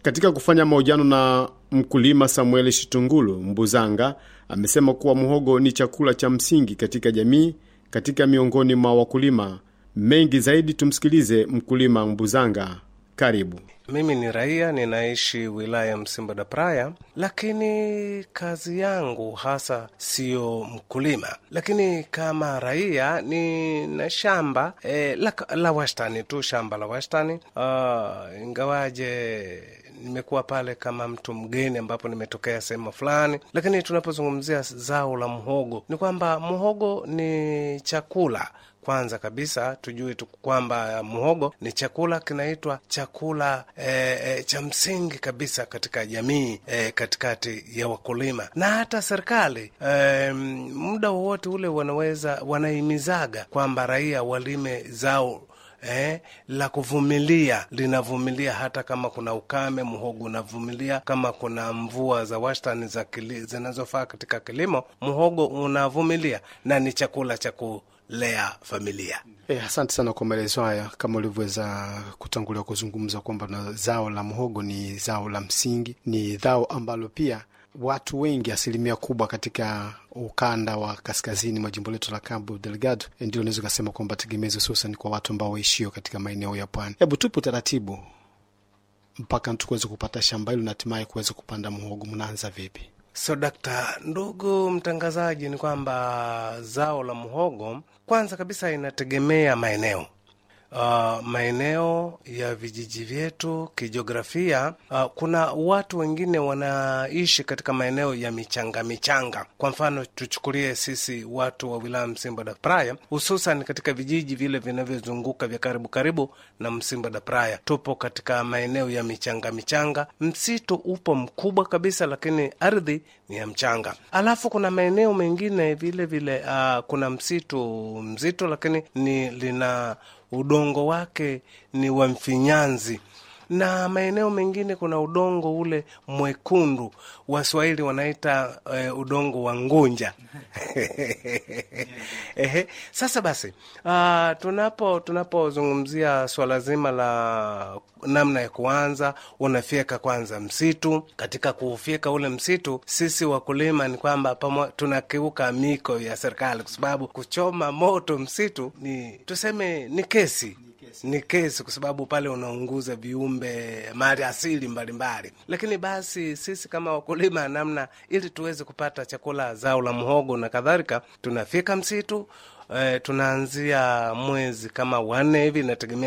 Katika kufanya mahojiano na mkulima Samuel Shitungulu Mbuzanga, amesema kuwa muhogo ni chakula cha msingi katika jamii, katika miongoni mwa wakulima mengi zaidi. Tumsikilize mkulima Mbuzanga. Karibu. Mimi ni raia ninaishi wilaya Msimba da Praya, lakini kazi yangu hasa siyo mkulima, lakini kama raia ni na shamba e, la, la wastani tu, shamba la wastani uh, ingawaje nimekuwa pale kama mtu mgeni ambapo nimetokea sehemu fulani, lakini tunapozungumzia zao la mhogo ni kwamba mhogo ni chakula kwanza kabisa tujue tu kwamba muhogo ni chakula kinaitwa chakula e, e, cha msingi kabisa katika jamii e, katikati ya wakulima na hata serikali e, muda wowote ule wanaweza wanahimizaga kwamba raia walime zao Eh, la kuvumilia linavumilia hata kama kuna ukame, muhogo unavumilia. Kama kuna mvua za wastani za zinazofaa katika kilimo, muhogo unavumilia na ni chakula cha kulea familia. Eh, asante sana kwa maelezo haya. Kama ulivyoweza kutangulia kuzungumza kwamba na zao la muhogo ni zao la msingi, ni zao ambalo pia watu wengi, asilimia kubwa katika ukanda wa kaskazini mwa jimbo letu la Cabo Delgado, ndio unaweza ukasema kwamba tegemezi, hususan kwa watu ambao waishio katika maeneo ya pwani. Hebu tupe utaratibu mpaka tukuweze kupata shamba hilo na hatimaye kuweza kupanda muhogo, mnaanza vipi? So dakta, ndugu mtangazaji, ni kwamba zao la muhogo kwanza kabisa inategemea maeneo Uh, maeneo ya vijiji vyetu kijiografia, uh, kuna watu wengine wanaishi katika maeneo ya michanga michanga. Kwa mfano tuchukulie sisi watu wa wilaya Msimba da Praya, hususan katika vijiji vile vinavyozunguka vya karibu karibu na Msimba da Praya, tupo katika maeneo ya michanga michanga. Msitu upo mkubwa kabisa, lakini ardhi ni ya mchanga. Alafu kuna maeneo mengine vile vile, uh, kuna msitu mzito, lakini ni lina udongo wake ni wa mfinyanzi, na maeneo mengine kuna udongo ule mwekundu, Waswahili wanaita uh, udongo wa ngunja. Ehe, sasa basi uh, tunapo tunapozungumzia swala zima la namna ya kuanza, unafyeka kwanza msitu. Katika kuufyeka ule msitu, sisi wakulima ni kwamba tunakiuka miko ya serikali, kwa sababu kuchoma moto msitu ni tuseme ni kesi ni kesi kwa sababu pale unaunguza viumbe mali asili mbalimbali. Lakini basi sisi kama wakulima, namna ili tuweze kupata chakula, zao la mhogo na kadhalika, tunafika msitu eh, tunaanzia mwezi kama wanne hivi, inategemea